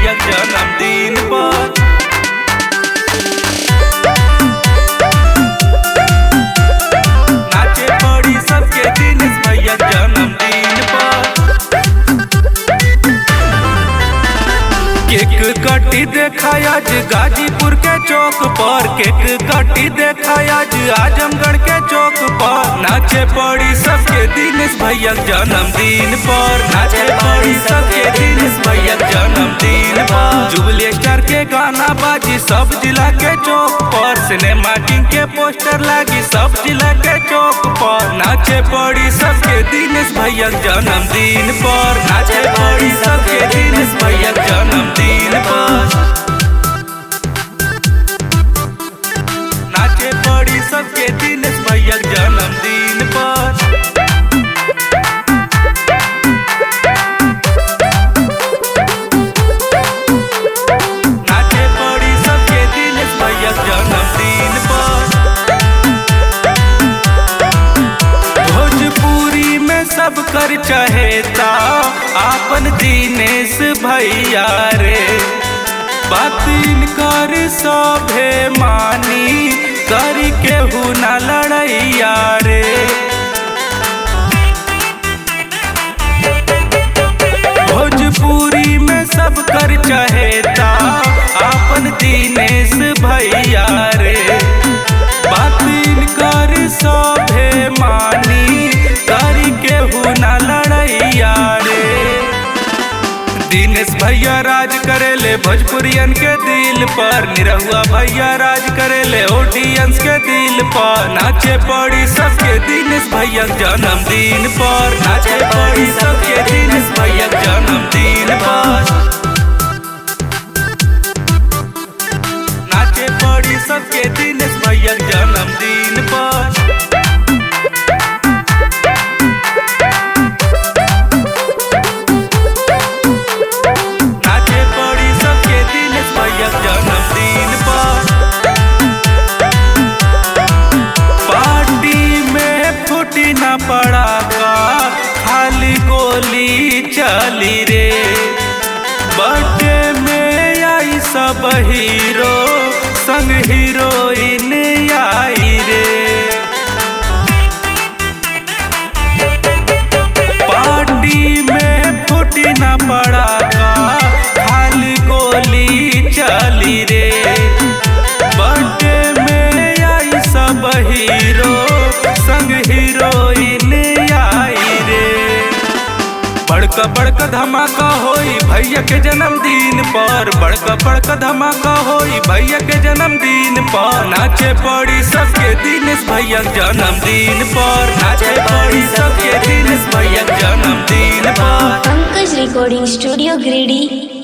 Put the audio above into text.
भैया जन्मदिन पर नाचे पड़ी सबके दिनेश भैया जन्मदिन पर केक कटी देखा आज गाजीपुर के चौक पर केक कटी देखा आज आजमगढ़ के चौक पर नाचे पड़ी सबके दिनेश भैया जन्मदिन पर नाचे पड़ी सबके दिनेश भैया जन्मदिन पर जुबली स्टार के गाना बाजी सब जिला के चौक पर सिनेमा किंग के पोस्टर लागी सब जिला के चौक पर नाचे पड़ी सबके दिनेश भैया जन्मदिन पर नाचे पड़ी सबके दिनेश भैया जन्मदिन पर नाचे पड़ी सबके दिनेश भैया जन्मदिन पर नाचे पड़ी सबके दिनेश भैया जन्मदिन पर भोजपुरी में सब कर चहेता आपन दिनेश भैया रे बातिन कर सभे मानी कर केहू न लड़ैया रे भोजपुरी में सब कर चहेता आपन दिनेश भैया रे बातिन कर सभे मानी कर केहू न लड़ैया रे दिनेश भैया राज करेले भोजपुरियन के दिल पर निरहुआ भैया राज करेले ऑडियंस के दिल पर नाचे पड़ी सबके दिनेश भैया जन्मदिन पर नाचे पड़ी सबके दिनेश भैया जन्मदिन पर नाचे पड़ी सबके दिनेश भैया जन्मदिन पर नाचे पड़ी सबके दिनेश भैया जन्मदिन पर पार्टी में फूटी न पड़ा का खाली गोली चली रे बर्थडे में आई सब हीरो संग हीरोइन आई रे पार्टी में फूटी न पड़ा का खाली गोली चली रे बर्थडे में आई सब हीरो संग हीरोइन आई रे बड़का बड़का धमाका होई भैया के जन्मदिन पर बड़का बड़का धमाका होई भैया के जन्मदिन पर नाचे पड़ी सबके दिनेश भैया जन्मदिन पर नाचे पड़ी सबके दिनेश भैया जन्मदिन पर पंकज रिकॉर्डिंग स्टूडियो गिरिडीह